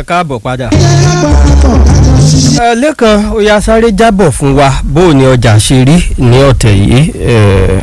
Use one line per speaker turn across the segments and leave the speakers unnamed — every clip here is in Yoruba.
káàbọ̀ padà. ẹ lẹ́kan ó yá sáré jábọ̀ fún wa bó o ní ọjà ṣe rí ní ọ̀tẹ̀ yìí ẹ,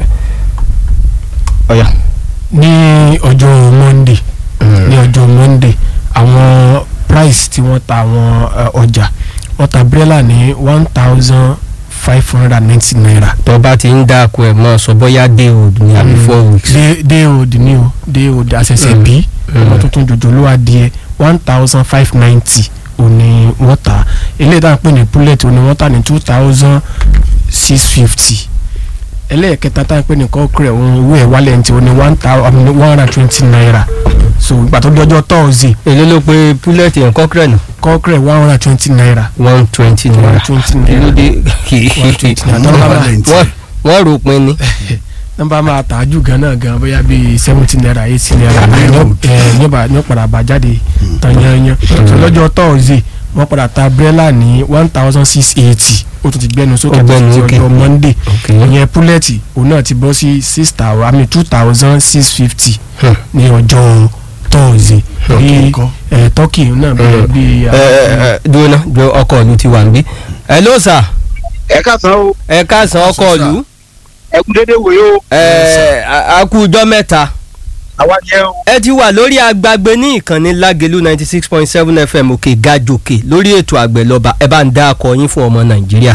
ọ̀yà.
ní ọjọ́ monday ní ọjọ́ monday àwọn price tí wọ́n ta àwọn eh, ọjà wọ́n ta brella ní one thousand five hundred and ninety naira.
tó bá ti ń dáko ẹ̀ mọ́ sọ bóyá day old ní àbí four weeks.
day day old ni o day old àṣẹ̀ṣẹ̀
Mm.
bí
Mm.
ọmọ tuntun jòjòló adìẹ one thousand five ninety òní wọ́n ta eléyìí tá à ń pè ní bullet òní wọ́n ta ní two thousand six fifty ẹlẹ́ẹ̀kẹta tá à ń pè ní kọ́kúrẹ́ òun owó ẹ̀ wálẹ̀ ní ti òní one thousand one hundred and twenty naira so ìgbà tó dọjọ́ tọ́ọ̀sì
èló ló pe púlẹ̀tì yẹn kọ́kẹ́rẹ́ nù
kọ́kúrẹ́ one hundred and twenty naira
one twenty
one
naira.
hundred and twenty
kí ló
naira
dé
one twenty naira tọ́lá bá
wọ́n wọ́n rò pin ni.
nọ́mbà máa tà á jù gan náà gan bóyá bíi seventy naira eighty naira ní ọba ní padà bá jáde tán yányán so lọ́jọ́ tọ́ọ̀sì wọ́n padà ta brella ní one thousand six eighty ó tún ti gbẹnu sókè
Ó gbẹnu
títí
sókè.
ọjọ́ monday
Okay.
ìyẹn púlẹ̀tì òun náà ti bọ́ sí six thousand àmì two thousand six fifty
Hmm.
ní ọjọ́ tọ́ọ̀sì bí ẹ̀ tọ́kì náà bẹ̀rẹ̀ bí
ẹ ẹ ẹ dúró náà jọ ọkọ ìlú ti wà níbí. ẹ ló sà
ẹ káàsán o
ẹ káàsán ọkọ ìlú
ẹ kú dédé wòye o
ẹ a kú ọjọ́ mẹ́ta.
àwa ni ẹ o
ẹ ti wà lórí agbágbé ní ìkànnì lágẹ̀lú ninety six point seven fm òkè gàjòkè lórí ètò àgbẹ̀ lọ́ba ẹ bá ń dá akọ yín fún ọmọ nàìjíríà.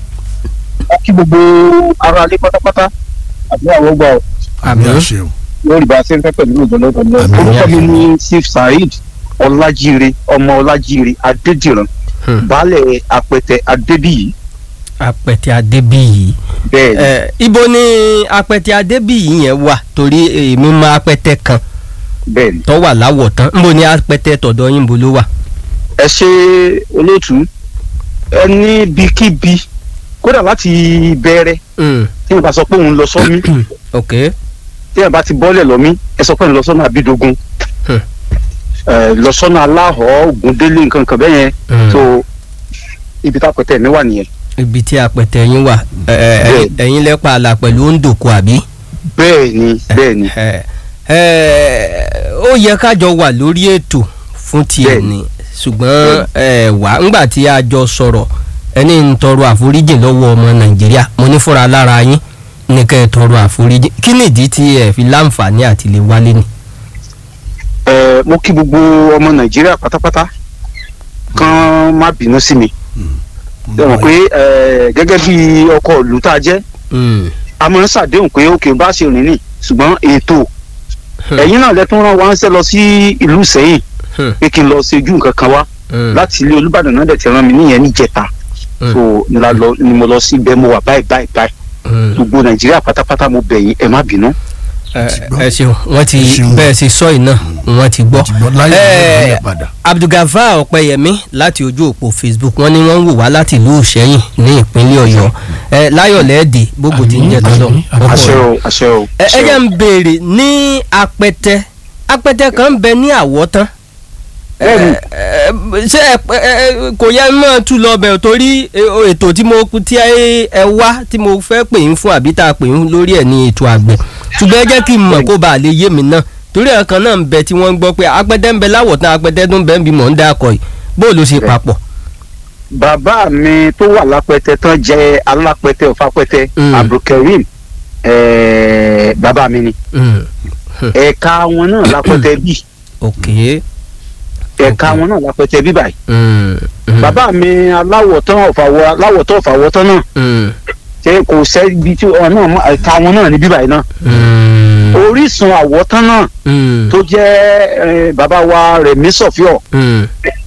a kí gbogbo ara alẹ́ pátápátá àbí àwọn ọgbà o
àmì àṣẹ o
lórí bá a ṣe ń fẹ́ pẹ̀lú ìjọba ìjọba
Àmín.
orúkọ mi ní sif saheed ọlájíire ọmọ ọlájíire adédìran
Hmm.
baálẹ̀ apẹtẹ adébíyì
apẹtẹ adébíyì
bẹ́ẹ̀ ni
ẹ ibo ni apẹtẹ adébíyì yẹn wà torí èmi mọ apẹtẹ kan
bẹ́ẹ̀ ni.
tó wà láwọ̀ tán nbo ni apẹtẹ tọ̀dọ̀ yín bo ló wà.
ẹ ṣe olóòtú ẹ ní bíkíbi kódà láti bẹ̀rẹ̀
Mm,
tí wọn bá sọ pé òun lọ sọ́mí
ok
tí wọn bá ti bọ́lẹ̀ lọ́mí ẹ sọ pé òun lọ sọ́nà àbídógún
Hmm.
ẹ lọ sọ́nà aláhọ̀ ògúndélé nǹkan kan bẹ́ẹ̀ yẹn
Mm.
tó ibi tá a pẹ̀tẹ́ mi wà nìyẹn.
ibi tí apẹtẹ yín wà ẹ, ẹ,
Bẹ́ẹ̀.
ẹ̀yin lẹ́pà àlà pẹ̀lú òǹdòkọ àbí.
bẹ́ẹ̀ ni bẹ́ẹ̀ ni
ẹ ẹ ó yẹ kájọ wà lórí ètò fún tiẹ̀
Bẹ́ẹ̀ni.
ni ṣùgbọ́n ẹ wà ńgbà tí a jọ sọ̀rọ̀ ẹni ń tọrọ àforíjì lọ́wọ́ ọmọ nàìjíríà mo ní fúnra lára yín ní kẹ́ ẹ tọrọ àforíjì kí nìdí tí ẹ fi láǹfààní àti lè wálé ni.
ẹ mo kí gbogbo ọmọ nàìjíríà pátápátá kán má bínú sí mi ẹ mọ̀ pé ẹ gẹ́gẹ́ bí ọkọ̀ ìlú tá a jẹ́
Mm,
a máa ń ṣàdéhùn pé òkè bá ṣe rìn ní ṣùgbọ́n ètò
Hmm.
ẹ̀yin náà lẹ́tún rán wa ń ṣe lọ sí ìlú sẹ́yìn
Hmm.
pé kí n lọ ṣe ojú nǹkan kan wá
mm,
láti ilé olúbàdàn náà dẹ̀ ti rán mi níyẹn níjẹta
Hmm.
so ni la lọ ni mo lọ sí ibẹ̀ mo wà báyìí báyìí báyìí
mm.
gbogbo nàìjíríà pátápátá mo bẹ̀ yín ẹ má bínú.
ẹ
ti gbọ́.
ẹ ṣeun wọ́n ti
Ẹ ṣeun.
bẹ́ẹ̀ ṣe sọ yìí náà wọ́n ti gbọ́.
ti gbọ́ láyé
Ẹ,
ìgbà padà
abdulgafar ọpẹyẹmí láti ojú òpó facebook wọ́n ní wọ́n ń wò wá láti ìlú ìṣẹ̀yìn ní ìpínlẹ̀ ọ̀yọ́ ẹ láyọ̀lẹ́ẹ̀dẹ̀ gbogbo tí ń jẹ
Àmín,
tọ́lọ̀
àmín, àmín.
àṣẹ o àṣẹ o.
ẹ ẹ
àṣẹ
jẹ́
o.
ń béèrè ní apẹtẹ apẹtẹ kan ń bẹ ní àwọ̀tán
Bẹ́ẹ̀ni.
ẹ, ẹ, ṣé ẹ ẹ, ẹ, kò yẹ mọ́ tú lọ bẹ̀ torí ẹ, o, ètò tí mo tí ẹ ẹ wá tí mo fẹ́ pè ń fún àbí tá a pè ń lórí ẹ̀ ní ètò àgbẹ̀ ṣùgbọ́n ẹ jẹ́ kí n mọ̀ kó bàa lè yé mi náà torí ẹ̀ kan náà ń bẹ tí wọ́n ń gbọ́ pé apẹtẹ ń bẹ láwọ̀tán apẹtẹ tó ń bẹ ń bí mọ̀ ń dá akọ yìí bó ló ṣe papọ̀.
bàbá mi tó wà lápẹtẹ tán jẹ alápẹtẹ ọfàpẹtẹ
Mm.
abdulkareem ẹẹ bàbá mi ni
Mm,
ẹ̀ka wọn náà lápẹtẹ bí
ok.
ẹ̀ka
Ok.
wọn náà lápẹtẹ bí báyìí
Mm, mm,
bàbá mi aláwọ̀ tán ọ̀fàwọ̀ aláwọ̀ tán ọ̀fàwọ̀ tán náà
mm,
ṣe kò sẹ́bi tí wọn náà mọ ẹ̀ka wọn náà ní bí báyìí náà
mm,
orísun àwọ̀ tán náà
mm,
tó jẹ́ eh, bàbá wa Rẹ̀mí Sọ̀fíọ̀
mm.